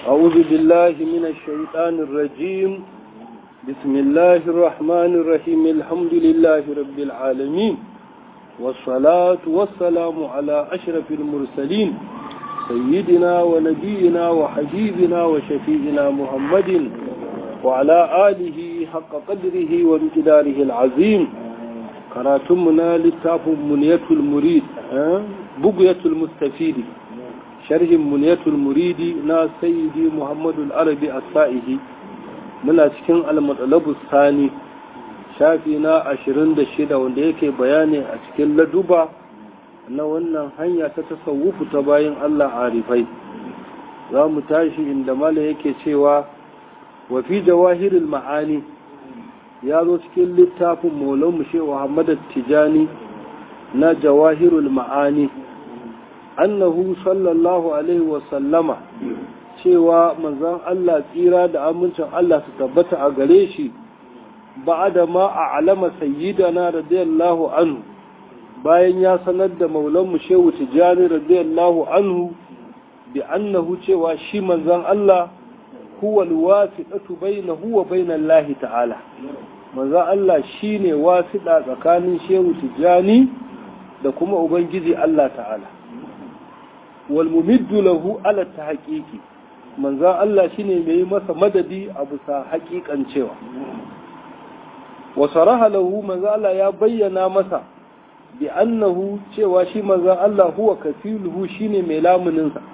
أعوذ بالله من الشيطان الرجيم بسم الله الرحمن الرحيم الحمد لله رب العالمين والصلاة والسلام على أشرف المرسلين سيدنا ونبينا وحبيبنا وشفيئنا محمد وعلى آله حق قدره وامتداره العظيم كراتمنا للتاف منية المريد بقية المستفيد شرح منية المريد نا سيدي محمد العربي السائه من أسكن المطلب الثاني shafi na ashirin da shida wanda yake bayani a cikin laduba na wannan hanya ta tasawufu ta bayan Allah arifai za mu tashi inda mala yake cewa wa fi jawahirul ma'ani ya zo cikin littafin maulan mushe Muhammad Tijani na jawahirul ma'ani annahu sallallahu alaihi wa sallama cewa manzon Allah tsira da amincin Allah su tabbata a gare shi بعد ما أعلم سيدنا رضي الله عنه bayan ya sanar da maulanmu shehu tijjani radiyallahu anhu bi annahu cewa shi manzon Allah huwa alwasiqatu bainahu wa bainal lahi ta'ala manzon Allah shine wasiɗa tsakanin shehu tijjani da kuma ubangiji Allah ta'ala wal mumiddu lahu ala tahqiqi manzon Allah shine mai masa madadi a bisa haƙiƙan cewa wasaraha lahu manzo Allah ya bayyana masa bi annahu cewa shi manzo Allah huwa kafiluhu shine mai lamunin sa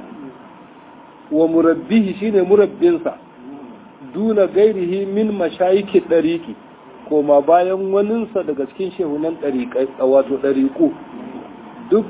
wa murabbihi shine murabbin sa duna gairihi min mashayiki dariki koma bayan wanin sa daga cikin shehunan dariqai wato dariqu duk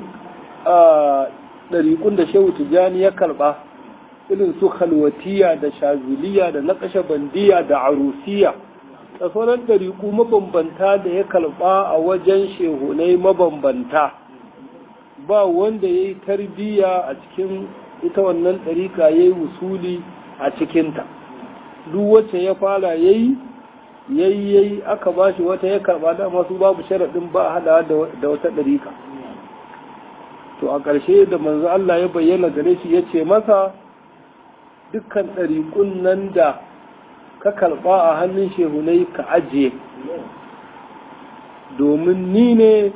dariqun da shehu tijani ya karba irin su khalwatiya da shaziliya da naqashbandiya da arusiya da sauran ɗariƙu mabambanta da ya kalɓa a wajen shehunai mabambanta ba wanda ya yi tarbiyya a cikin ita wannan ɗariƙa ya yi wusuli a cikinta duk wacce ya fara ya yi ya yi ya yi aka ba shi wata ya karɓa da masu babu sharaɗin ba hada da wata ɗariƙa to a ƙarshe da manzo Allah ya bayyana gare shi ya ce masa dukkan ɗariƙun nan da ka karɓa a hannun shehunai ka ajiye domin ni ne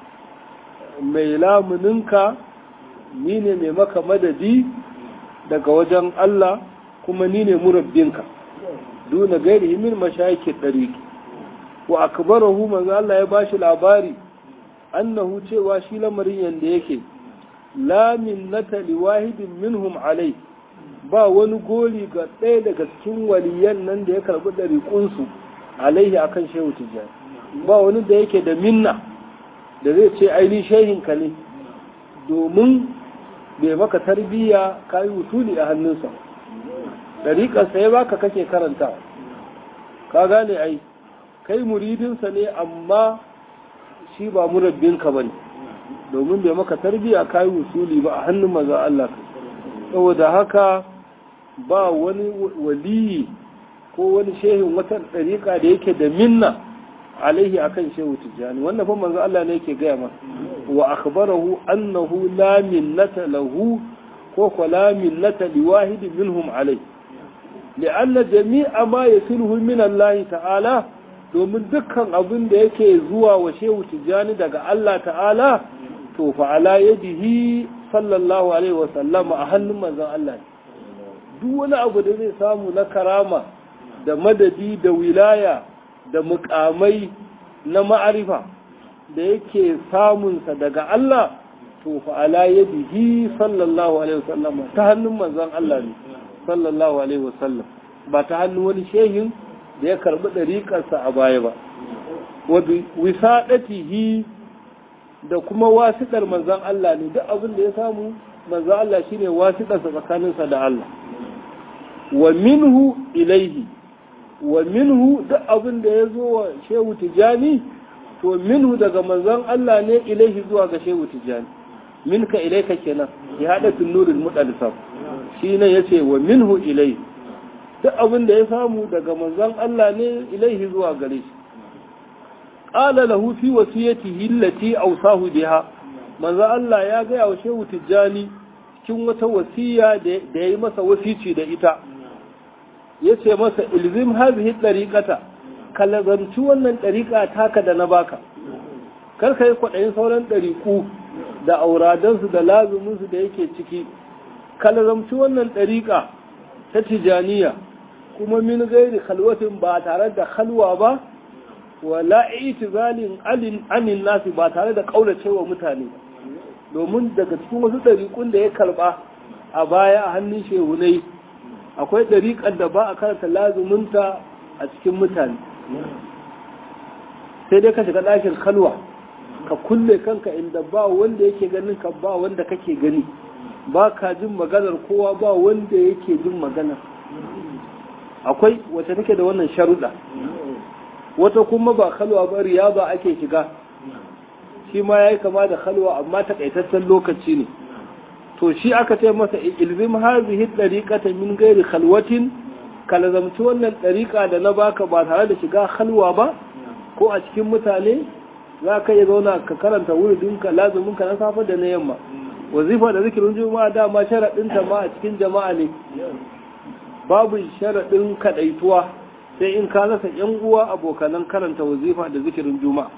mai lamuninka ni ne mai maka madadi daga wajen Allah kuma ni ne murabbinka duna gairi min mashayiki ɗariki wa akbarahu manzo Allah ya bashi labari annahu cewa shi lamarin yanda yake la minnata liwahidin minhum alai ba wani goli ga ɗaya daga cikin waliyan nan da ya karɓi ɗariƙunsu alaihi akan shehu tijjani ba wani da yake da minna da zai ce aini shehinka ne domin bai maka tarbiyya ka yi wutuli a hannunsa ɗariƙarsa ya baka kake karanta ka gane ai kai muridinsa ne amma shi ba murabbinka ba ne domin bai maka tarbiyya ka yi wusuli ba a hannun maza Allah saboda haka ba wani waliyi ko wani shehin wata ɗariƙa da yake da minna alaihi akan shehu tijjani wannan fa manzo Allah ne yake gaya masa wa akhbarahu annahu la minnata lahu ko ko la minnata liwahidin minhum alai li'anna jami'a ma yasiluhu min Allah ta'ala domin dukkan abin da yake zuwa wa shehu tijjani daga Allah ta'ala to fa ala yadihi sallallahu alaihi wa sallama a hannun manzon Allah ne duk wani abu da zai samu na karama da madadi da wilaya da mukamai na ma'arifa da yake samunsa daga Allah to fa ala yadihi sallallahu alaihi wasallam ta hannun manzon Allah ne sallallahu alaihi wasallam ba ta hannun wani shehin da ya karbi dariƙarsa a baya ba wa wisadatihi da kuma wasiɗar manzon Allah ne duk abin da ya samu manzon Allah shine wasiɗarsa tsakaninsa da Allah wa minhu ilaihi wa minhu duk abin da ya zo wa shehu tijani to minhu daga manzon Allah ne ilaihi zuwa ga shehu tijani minka ilaika kenan ya hada tunurul mudalsam shi ne yace wa minhu ilaihi duk abin da ya samu daga manzon Allah ne ilaihi zuwa gare shi qala lahu fi wasiyatihi allati awsahu biha manzon Allah ya ga wa shehu tijani cikin wata wasiya da ya yi masa wasici da ita ya ce masa ilzim hazihi ɗariƙata ka lazanci wannan ɗariƙa taka da na baka kar ka yi kwaɗayin sauran ɗariƙu da auradansu da lazuminsu da yake ciki ka lazamci wannan ɗariƙa ta tijaniya kuma min gairi khalwatin ba tare da halwa ba wala itizalin alin anin nasi ba tare da kaulacewa mutane domin daga cikin wasu ɗariƙun da ya karɓa a baya a hannun shehunai akwai ɗariƙar da ba a karanta lazuminta a cikin mutane sai dai ka shiga ɗakin kalwa ka kulle kanka inda ba wanda yake ganin ka ba wanda kake gani ba ka jin maganar kowa ba wanda yake jin maganar akwai wacce take da wannan sharuɗa wata kuma ba kalwa ba riya ba ake shiga shi ma ya yi kama da kalwa amma takaitaccen lokaci ne to shi aka ce masa ilzim hazihi dariqata min gairi khalwatin ka lazamci wannan dariqa da na baka ba tare da shiga halwa ba ko a cikin mutane za ka iya zauna ka karanta wuridinka lazuminka na safe da na yamma wazifa da zikirin juma'a dama sharaɗinta ma a cikin jama'a ne babu sharaɗin kaɗaituwa sai in ka rasa ‘yan uwa abokanan karanta wazifa da zikirin juma'a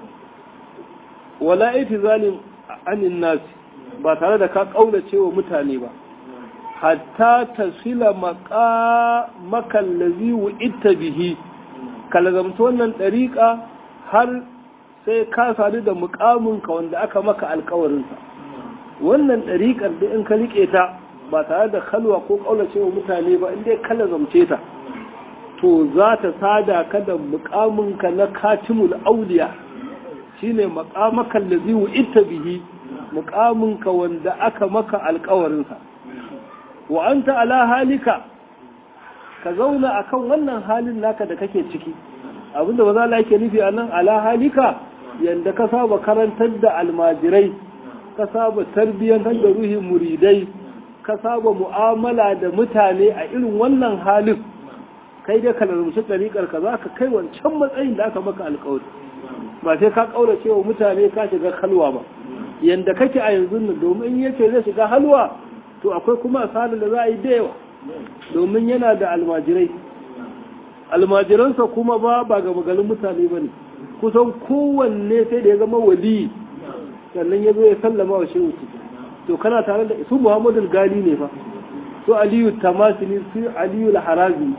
wala iti zalim anin nasi ba tare da ka ƙaunace wa mutane ba hatta tasila makallazi ita bihi ka lazamta wannan ɗariƙa har sai ka sadu da muƙaminka wanda aka maka alkawarinsa wannan ɗariƙar da in ka riƙe ta ba tare da kalwa ko ƙaunace wa mutane ba inda ka lazamce ta to za ta sada ka da muƙaminka na katimul auliya shine muƙamakan da ziwu ita bihi muƙaminka wanda aka maka alkawarinsa wa anta ala halika ka zauna akan wannan halin naka da kake ciki abinda ba za la yake nufi a nan ala halika yanda ka saba karantar da almajirai ka saba tarbiyyantar da ruhin muridai ka saba mu'amala da mutane a irin wannan halin kai dai ka lalumci ɗariƙar ka za ka kai wancan matsayin da aka maka alƙawari ba sai ka ƙaurace wa mutane ka shiga halwa ba yanda kake a yanzu nan domin yace zai shiga halwa to akwai kuma asalin da za a yi da yawa domin yana da almajirai almajiransa kuma ba ba ga maganin mutane ba ne kusan kowanne sai da ya zama wali sannan ya zo ya sallama wa shehu to kana tare da su muhammadu gali ne fa su aliyu tamasini su aliyu harazi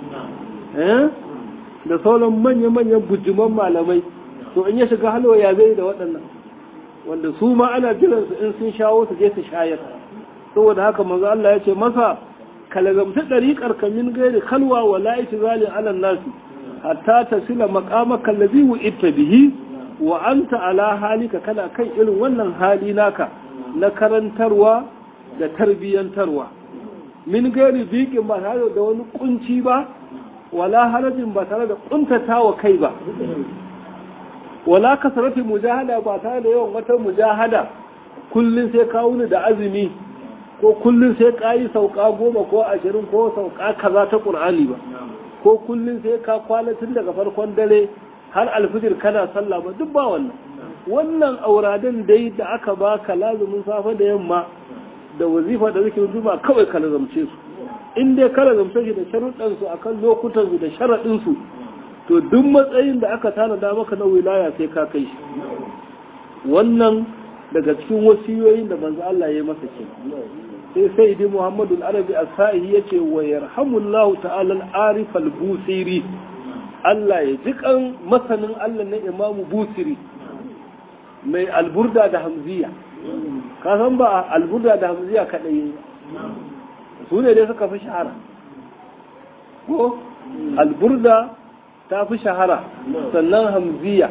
da sauran manya-manyan bujiman malamai to in ya shiga halwa ya zai da waɗannan wanda su ma ana jiransu in sun shawo su je su shayar saboda haka manzo Allah ya ce masa kalazamta ɗariƙar ka min gairi kalwa wa la'iti zali ala nasi hatta ta sila maƙamaka lazi ita bihi wa anta ala halika kana kan irin wannan hali naka na karantarwa da tarbiyyantarwa min gairi biƙin ba tare da wani kunci ba wala harajin ba tare da kuntata wa kai ba wala kasarati mujahada ba tare da yawan wata mujahada kullum sai kawo ni da azumi ko kullum sai ka yi sauka goma ko ashirin ko sauka kaza ta ƙur'ani ba ko kullum sai ka kwana tun daga farkon dare har alfijir kana sallah ba duk ba wannan wannan auradan dai da aka baka lazumin safe da yamma da wazifa da zikirin juma kawai ka lazamce su in dai ka lazamce shi da sharuɗan su akan lokutan su da sharaɗin su to duk matsayin da aka tanada maka na wilaya sai ka kai shi wannan daga cikin wasiyoyin da manzo Allah ya masa ke sai sai dai Muhammadu al-Arabi as-Sa'i yace wa yarhamullahu ta'ala al-Arif al-Busiri Allah ya ji kan masanin Allah na Imam Busiri mai alburda da hamziya ka san ba alburda da hamziya kadai su ne dai suka fi shahara ko alburda ta fi shahara sannan hamziya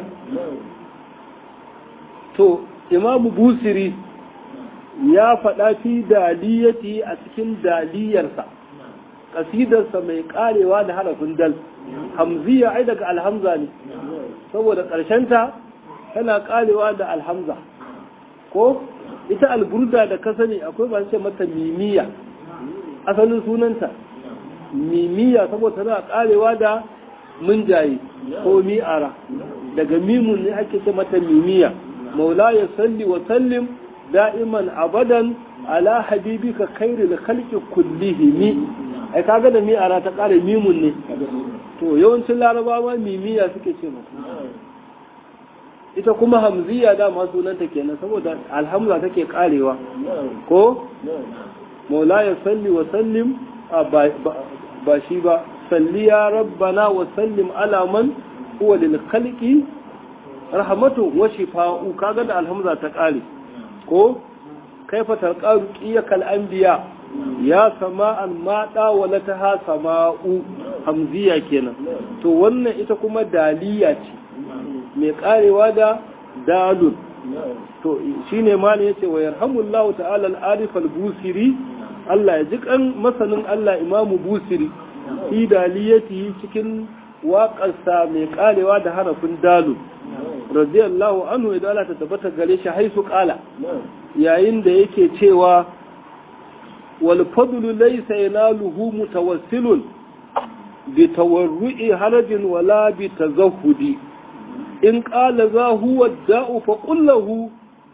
to imamu busiri ya faɗa fi daliyati a cikin daliyarsa ƙasidarsa mai ƙarewa da harafin dal hamziya ai daga alhamza ne saboda ƙarshenta tana ƙarewa da alhamza ko ita alburda da ka sani akwai ba ce mata mimiya asalin sunanta mimiya saboda tana ƙarewa da munjaye ko mi'ara daga mimun ne ake ce mata mimiya مولاي صل وسلم دائما ابدا ala habibika khairil khalqi kullihimi ai kaga da mi ara ta kare mimun ne to yawancin larabawa mimiya suke ce mata ita kuma hamziya da ma sunanta kenan saboda alhamza take karewa ko maula ya salli wa sallim ba shi ba salli ya rabbana wa sallim ala man huwa lil khalqi rahmatu wa shifa'u kaga da alhamza ta kare ko kaifa talqaru qiyakal anbiya ya sama'an ma dawalataha sama'u hamziya kenan to wannan ita kuma daliya ce mai karewa da dalun to shine ma ne yace wa yarhamullahu ta'ala al-arif al-busiri Allah ya ji kan masanin Allah imamu busiri fi daliyati cikin waƙarsa mai karewa da harafin dalun radiyallahu anhu idan Allah ta tabbata gare shi haisu kala yayin da yake cewa wal fadlu laysa yanaluhu mutawassilun bi tawarru'i harajin wala bi tazahhudi in qala za huwa da'u fa qul lahu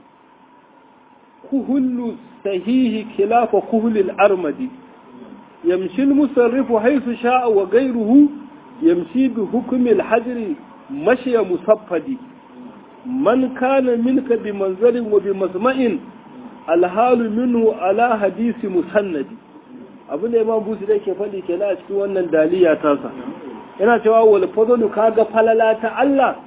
kuhullu sahihi khilafa kuhli al-armadi yamshi al-musarrifu haythu sha'a wa ghayruhu yamshi bi hukmi al-hajri مشي مصفدي من كان منك بمنزل وبمسمع الحال منه على حديث مسند abin da imam busu da ke faɗi ke a cikin wannan daliya tasa yana cewa wal fadlu kaga falala ta Allah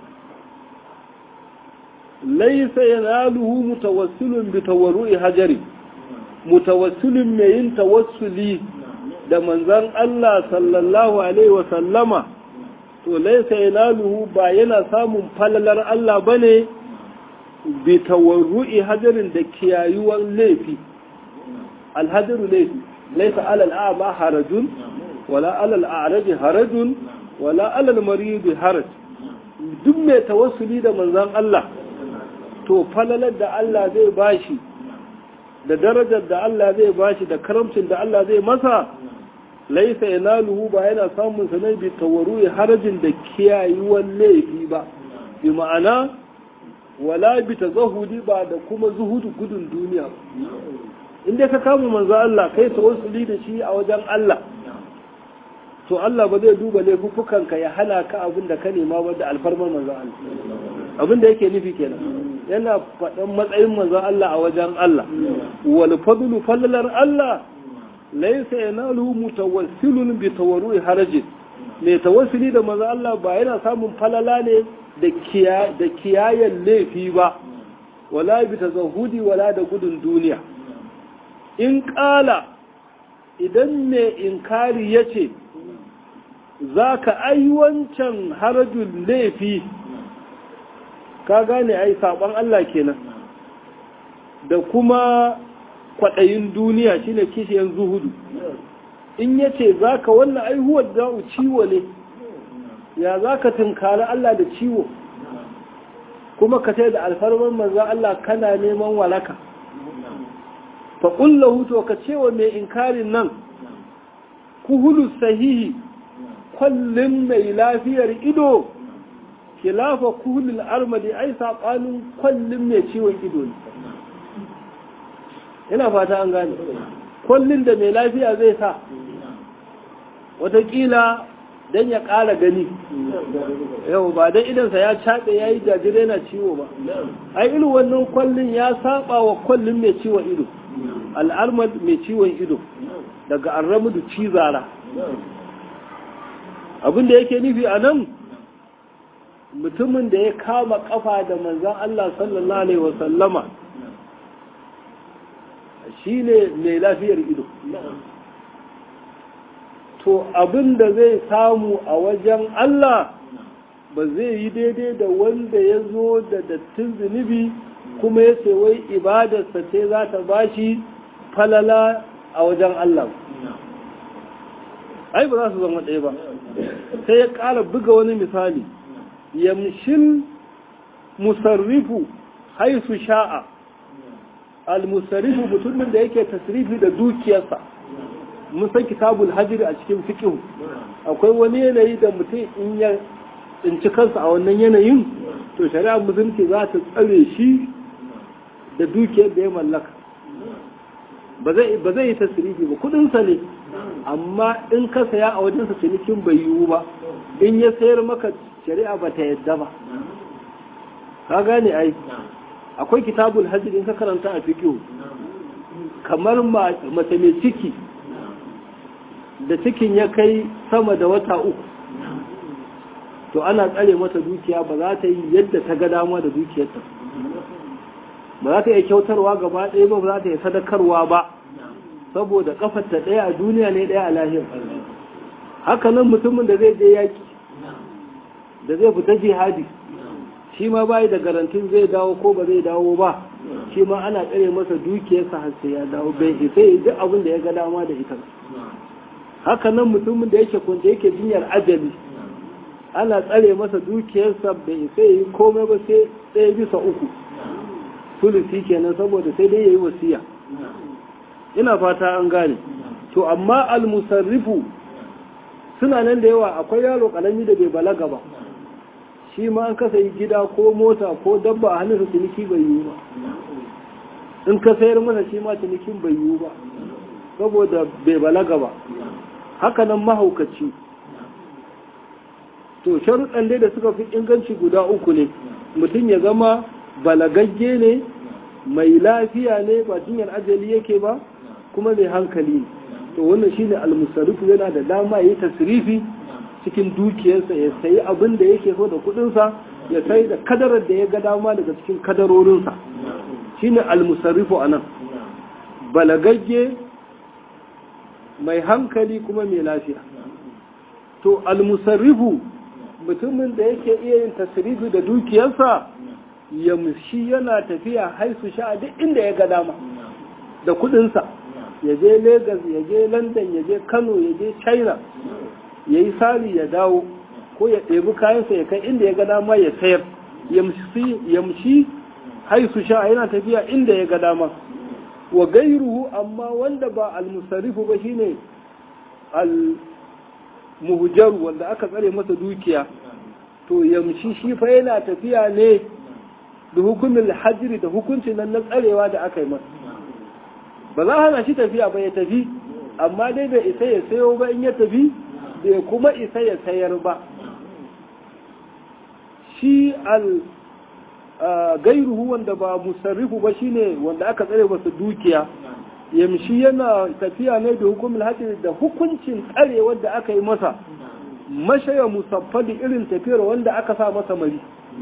laysa yanaluhu mutawassilun bi tawarru'i hajari mutawassilun mai yin tawassuli da manzon Allah sallallahu alaihi wa sallama to laisa yanaluhu ba yana samun falalar Allah bane bi tawarru'i hajarin da kiyayuwar laifi alhajaru laifi laisa alal a'ma harajun wala alal a'raj harajun wala alal marid haraj duk mai tawassuli da manzon Allah to falalar da Allah zai bashi da darajar da Allah zai bashi da karamcin da Allah zai masa laisa yanaluhu ba yana samun sa ne bi tawaru harajin da kiyayuwan laifi ba bi ma'ana wala bi tazahudi ba da kuma zuhudu gudun duniya inda ka kama manzo Allah kai tawassuli da shi a wajen Allah to Allah ba zai duba laifukan ka ya hana ka abin da ka nema ba da alfarmar manzo Allah abin da yake nufi kenan yana faɗan matsayin manzo Allah a wajen Allah wal fadlu fallalar Allah laisa yanalu mutawassilun bi tawarru'i harajin mai tawassuli da manzo Allah ba yana samun falala ne da kiya da kiyayen laifi ba wala bi tazahudi wala da gudun duniya in kala idan mai inkari yace zaka ai wancan harajul laifi ka gane ai saban Allah kenan da kuma kwaɗayin duniya shine kishiyar zuhudu in ya ce za ka wannan aihuwar da'u ciwo ne ya za ka tunkari Allah da ciwo kuma ka sai da alfarman manzan Allah kana neman walaka faƙullahu to ka cewa mai inkarin nan kuhulu sahihi kwallin mai lafiyar ido kilafa kuhulul armadi ai saɓanin kwallin mai ciwon ido ne ina fata an gane kullun da mai lafiya zai sa watakila don ya ƙara gani yau ba don idansa ya caɗe ya yi jajire na ciwo ba ai irin wannan kwallon ya saba wa kwallon mai ciwon ido al'armar mai ciwon ido daga arramudu cizara abinda yake nufi a nan mutumin da ya kama kafa da manzan Allah sallallahu Alaihi wasallama shi ne mai lafiyar ido to abin da zai samu a wajen Allah ba zai yi daidai da wanda ya zo da dattin zunubi kuma ya ce wai ibadarsa ce za ta bashi falala a wajen Allah ai ba za su zama ɗaya ba sai ya ƙara buga wani misali yamshin musarrifu haisu sha'a al-musarrifu mutumin da yake tasrifi da dukiyarsa mun san kitabul hajri a cikin fiqh akwai wani yanayi da mutum in ya tsinci kansa a wannan yanayin to shari'a musulunci za ta tsare shi da dukiyar da ya mallaka ba zai yi tasirifi ba kudinsa ne amma in ka saya a wajensa cinikin bai yiwu ba in ya sayar maka shari'a ba ta yadda ba ka gane ai akwai kitabul hajji in ka karanta a fikihu kamar mace mai ciki da cikin ya kai sama da wata uku to ana tsare mata dukiya ba za ta yi yadda ta ga dama da dukiyarta ba za ta iya kyautarwa gaba ɗaya ba ba za ta iya sadakarwa ba saboda kafarta ɗaya a duniya ne ɗaya a lahir haka nan mutumin da zai je yaki da zai fita jihadi shi ma bayi da garantin zai dawo ko ba zai dawo ba shi ma ana tsare masa dukiyarsa har sai ya dawo bai isa ya duk abin da ya ga dama da ita haka nan mutumin da yake kunta yake jinyar ajali ana tsare masa dukiyarsa bai isa ya yi komai ba sai ɗaya bisa uku sulusi kenan saboda sai dai ya yi wasiya ina fata an gane to amma almusarrifu suna nan da yawa akwai yaro kalami da bai balaga ba shi ma an kasa yi gida ko mota ko dabba a hannunsa ciniki bai yiwu ba in ka sayar masa shi ma cinikin bai yiwu ba saboda bai balaga ba haka nan mahaukaci to sharuɗan dai da suka fi inganci guda uku ne mutum ya zama balagagge ne mai lafiya ne ba jinyar ajali yake ba kuma mai hankali ne to wannan shine almusarrifu yana da dama yi tasrifi cikin dukiyarsa ya sayi abin da yake so da kudinsa ya sai da kadarar da ya ga dama daga cikin kadarorinsa shine almusarrifu anan balagagge mai hankali kuma mai lafiya to almusarrifu mutumin da yake iya yin tasrifi da dukiyarsa yamshi yana tafiya haisu sha duk inda ya ga dama da kudinsa ya je Legas ya je London ya je Kano ya je China ya yi sari ya dawo ko ya ɗebi kayansa ya kai inda ya ga dama ya sayar yamshi haisu sha yana tafiya inda ya ga dama wa gairuhu amma wanda ba almusarifu ba shine al-muhjaru wanda aka tsare masa dukiya to yamshi shi fa yana tafiya ne da hukumin hajjiri da hukuncin nan na tsarewa da aka yi masa ba za hana shi tafiya ba ya tafi amma dai bai isa ya sayo ba in ya tafi bai kuma isa ya sayar ba shi al gairuhu wanda ba musarrifu ba shine wanda aka tsare masa dukiya yamshi yana tafiya ne da hukumin hajjiri da hukuncin tsarewar da aka yi masa mashaya musaffadi irin tafiyar wanda aka sa masa mari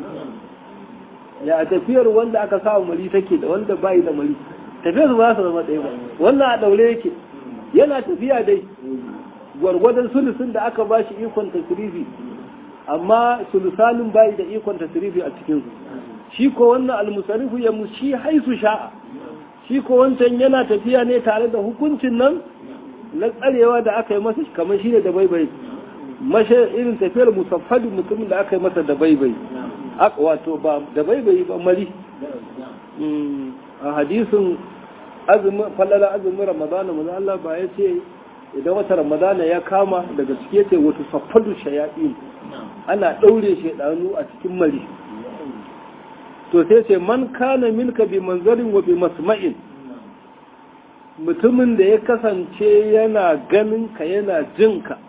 ya tafiyar wanda aka sa mari take da wanda bai da mari tafiyar su ba su zama ɗaya ba wannan a ɗaure yake yana tafiya dai gwargwadon sulusun da aka ba shi ikon tasirifi amma sulusanin bai da ikon tasirifi a cikinsu shi ko wannan almusarifu ya mushi haisu sha'a shi ko wancan yana tafiya ne tare da hukuncin nan na tsarewa da aka yi masa kamar shi ne da baibai mashe irin tafiyar musaffadin mutumin da aka yi masa da baibai wato ba da baibai ba mari a hadisin azumin fallala azumin ramadana maza Allah ba ya ce idan wata ramadana ya kama daga ciki yace wato saffadu shayaɗin ana ɗaure shaidanu a cikin mari to sai ce man kana milka bi manzarin wa bi masma'in mutumin da ya kasance yana ganin ka yana jin ka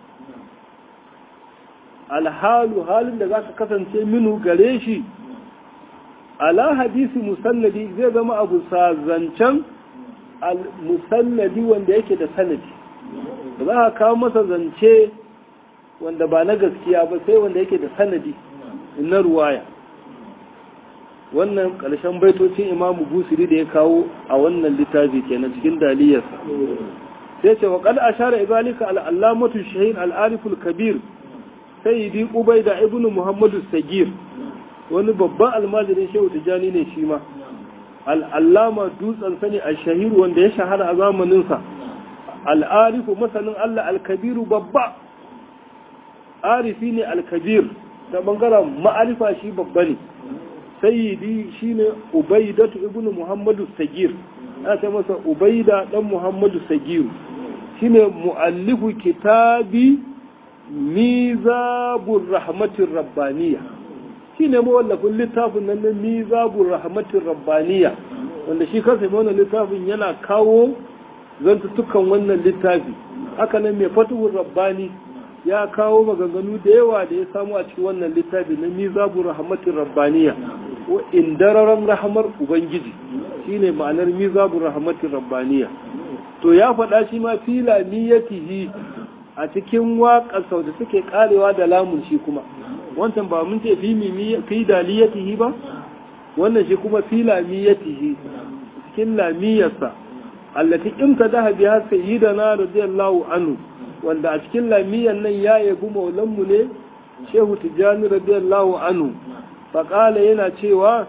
alhalu halin da zaka kasance minu gare shi ala hadisi musannadi zai zama abu zancen musannadi wanda yake da sanadi ba za ka kawo masa zance wanda ba na gaskiya ba sai wanda yake da sanadi na ruwaya wannan ƙarshen baitocin imamu busiri da ya kawo a wannan littafi kenan cikin daliyarsa sai ce wa qad ashara ibalika al-allamatu shahid al-ariful kabir sayyidi ubaida ibnu muhammadu sagir wani babban almajirin shehu tijjani ne shi ma al'allama dutsen sani a shahiru wanda ya shahara a zamaninsa al'arifu masanin Allah alkabiru babba arifi ne alkabir ta bangaren ma'arifa shi babba ne sayyidi shi ne ubaidatu ibn muhammadu sagir ana ta masa ubaida dan muhammadu sagiru shi ne mu'allifu kitabi mizabur rahmatin rabbaniya shi ne mawallafin littafin nan na mizabun rahmatin rabbaniya wanda shi kansa mai wannan littafin yana kawo zantuttukan wannan littafi haka nan mai fatuhur rabbani ya kawo maganganu da yawa da ya samu a cikin wannan littafi na mizabu rahmatin rabbaniya ko indararan rahamar ubangiji shine ma'anar mizabu rahmatin rabbaniya to ya faɗa shi ma fila niyyatihi a cikin waƙar sau da suke karewa da lamun shi kuma wancan ba mun ce fi daliyatihi ba wannan shi kuma fi lamiyatihi cikin lamiyarsa allati imtadaha biha sayyidana radiyallahu anhu wanda a cikin lamiyan nan ya yabi maulanmu ne shehu tijjani radiyallahu anhu faƙala yana cewa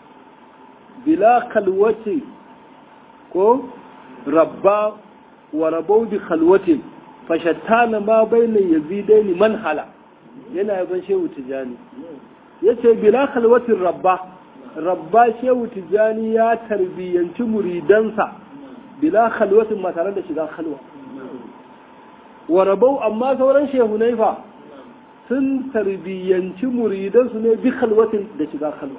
bila kalwati ko rabba wa rabau bi kalwatin fashattana ma bayna yazidaini manhala yana yaban shehu tijjani yace bila kalwatin rabba rabba shehu tijjani ya tarbiyyanci muridansa bila kalwatin ba tare da shiga kalwa wa rabau amma sauran shehunai fa sun tarbiyyanci muridansu ne bi kalwatin da shiga kalwa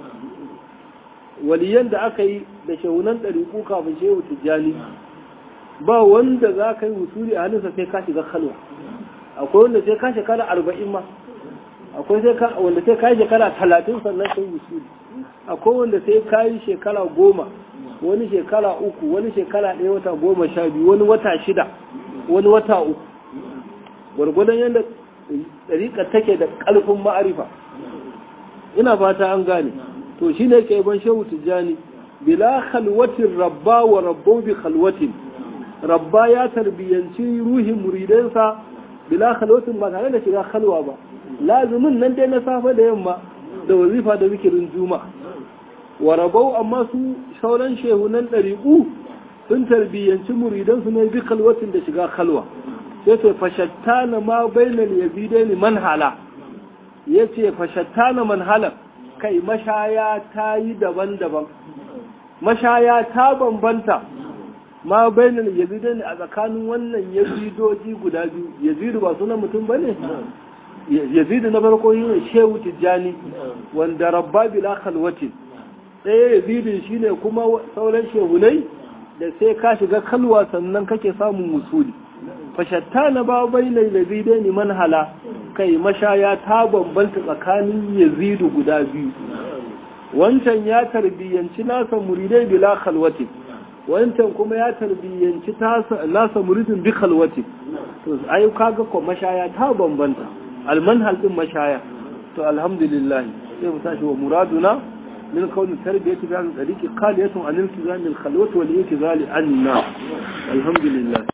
waliyan da aka yi da shehunan ɗariƙu kafin shehu tijjani ba wanda za ka yi wusuri a hannunsa sai ka shiga kalwa akwai wanda sai ka shekara arba'in ma akwai wanda sai ka yi shekara talatin sannan sai wusuri akwai wanda sai ka yi shekara goma wani shekara uku wani shekara ɗaya wata goma sha biyu wani wata shida wani wata uku gwargwadon yadda ɗariƙa take da ƙarfin ma'arifa ina fata an gane to shi ne ke ban shehu tijjani bila khalwatin rabba wa rabbau bi khalwatin rabba ya tarbiyyanci ruhin muridansa bila khalwatin ba tare da shiga khalwa ba lazumin nan dai na safe da yamma da wazifa da zikirin juma'a wa rabau amma su sauran shehunan ɗariƙu sun tarbiyyanci muridansu ne bi khalwatin da shiga khalwa sai ce fashattana ma bainal yazidaini manhala yace fashattana manhala kai mashaya ta yi daban-daban mashaya ta bambanta ma bainal yazidaini a tsakanin wannan yazidoji guda biyu yazidu ba sunan mutum bane yazidu na farko shine shehu tijjani wanda rabba bila khalwatin ɗaya yazidin shine kuma sauran shehunai da sai ka shiga kalwa sannan kake samun musuli fashatta na ba bai na yazidai ne manhala kai mashaya ta bambanta tsakanin yazidu guda biyu wancan ya tarbiyyanci nasa muridai bila khalwati wancan kuma ya tarbiyyanci nasa muridin bi khalwati to ai kaga ko mashaya ta bambanta almanhal din mashaya to alhamdulillah sai mu tashi wa muraduna من كون التربية بهذا الطريق قالية عن التزام الخلوة والإتزال عن النار الحمد لله